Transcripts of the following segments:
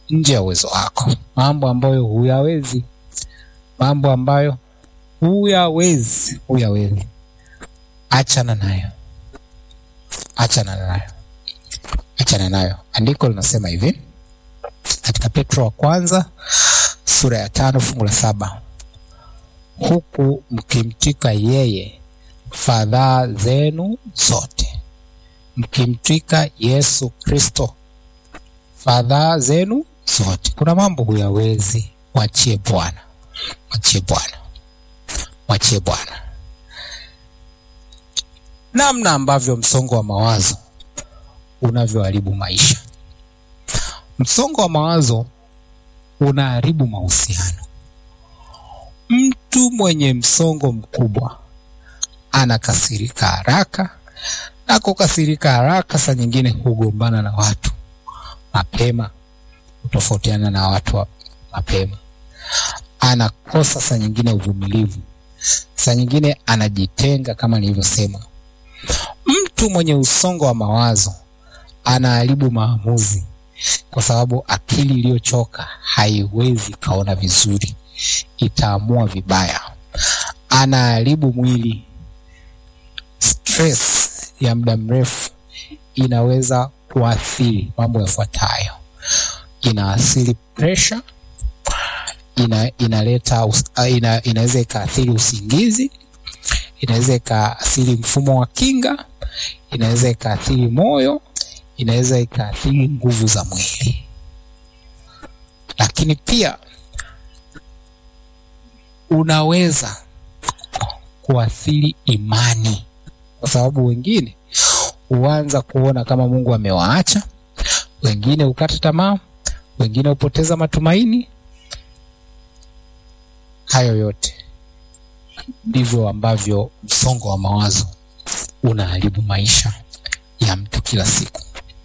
nje ya uwezo wako, mambo ambayo huyawezi, mambo ambayo huyawezi, huyawezi, achana nayo, achana nayo, achana nayo. Andiko linasema hivi katika Petro wa kwanza sura ya tano fungu la saba huku mkimtwika yeye fadhaa zenu zote, mkimtwika Yesu Kristo fadhaa zenu zote. Kuna mambo huyawezi, wachie Bwana, wachie Bwana, wachie Bwana. Namna ambavyo msongo wa mawazo unavyoharibu maisha. Msongo wa mawazo unaharibu mahusiano. Mtu mwenye msongo mkubwa anakasirika haraka, na kukasirika haraka saa nyingine hugombana na watu mapema, hutofautiana na watu wa mapema, anakosa saa nyingine uvumilivu, saa nyingine anajitenga. Kama nilivyosema, mtu mwenye usongo wa mawazo anaharibu maamuzi, kwa sababu akili iliyochoka haiwezi kaona vizuri, itaamua vibaya. Anaharibu mwili. Stress ya muda mrefu inaweza kuathiri mambo yafuatayo: inaathiri pressure, ina, inaleta us- ina, inaweza ikaathiri usingizi, inaweza ikaathiri mfumo wa kinga, inaweza ikaathiri moyo, inaweza ikaathiri nguvu za mwili, lakini pia unaweza kuathiri imani, kwa sababu wengine huanza kuona kama Mungu amewaacha, wengine hukata tamaa, wengine hupoteza matumaini. Hayo yote ndivyo ambavyo msongo wa mawazo unaharibu maisha ya mtu kila siku.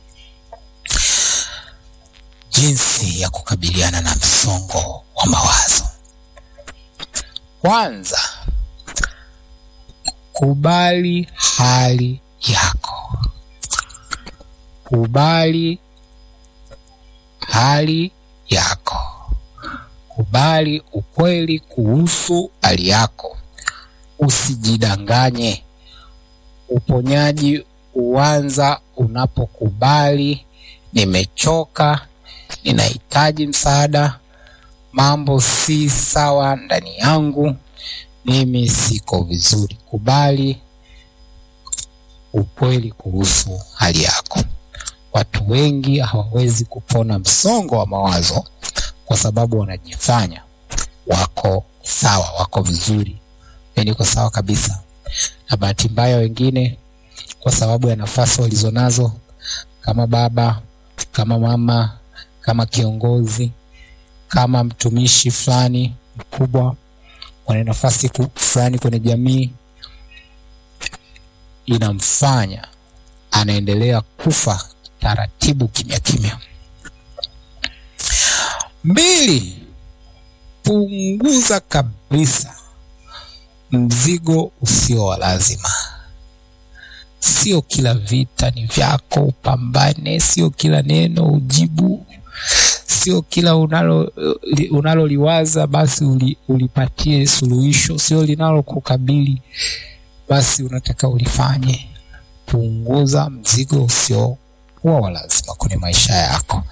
Jinsi ya kukabiliana na msongo wa mawazo. Kwanza, kubali hali yako. Kubali hali yako. Kubali ukweli kuhusu hali yako. Usijidanganye. Uponyaji huanza unapokubali, nimechoka, ninahitaji msaada, mambo si sawa ndani yangu, mimi siko vizuri. Kubali ukweli kuhusu hali yako. Watu wengi hawawezi kupona msongo wa mawazo kwa sababu wanajifanya wako sawa, wako vizuri, yani niko sawa kabisa. Na bahati mbaya, wengine kwa sababu ya nafasi walizonazo kama baba, kama mama, kama kiongozi, kama mtumishi fulani mkubwa, wana nafasi ku- fulani kwenye jamii, inamfanya anaendelea kufa taratibu, kimya kimya. Mbili, punguza kabisa mzigo usio wa lazima. Sio kila vita ni vyako upambane, sio kila neno ujibu, sio kila unalo li- unaloliwaza basi uli, ulipatie suluhisho, sio linalokukabili basi unataka ulifanye. Punguza mzigo usio kuwa wa lazima kwenye maisha yako.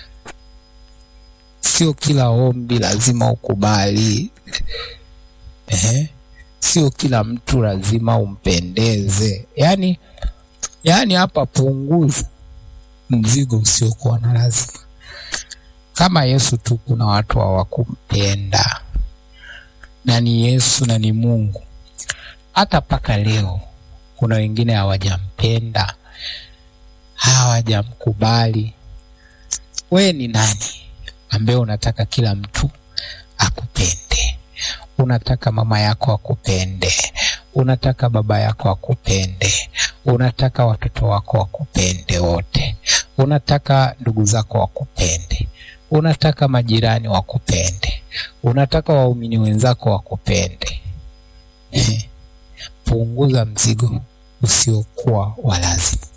Sio kila ombi lazima ukubali. Ehe. Sio kila mtu lazima umpendeze. Yaani, yaani hapa punguza mzigo usiokuwa na lazima. Kama Yesu tu kuna watu hawakumpenda, na ni Yesu na ni Mungu. Hata mpaka leo kuna wengine hawajampenda, hawajamkubali. We ni nani ambaye unataka kila mtu akupende? Unataka mama yako akupende, unataka baba yako akupende, unataka watoto wako wakupende wote, unataka ndugu zako wakupende, unataka majirani wakupende, unataka waumini wenzako wakupende. Punguza mzigo usiokuwa wa lazima.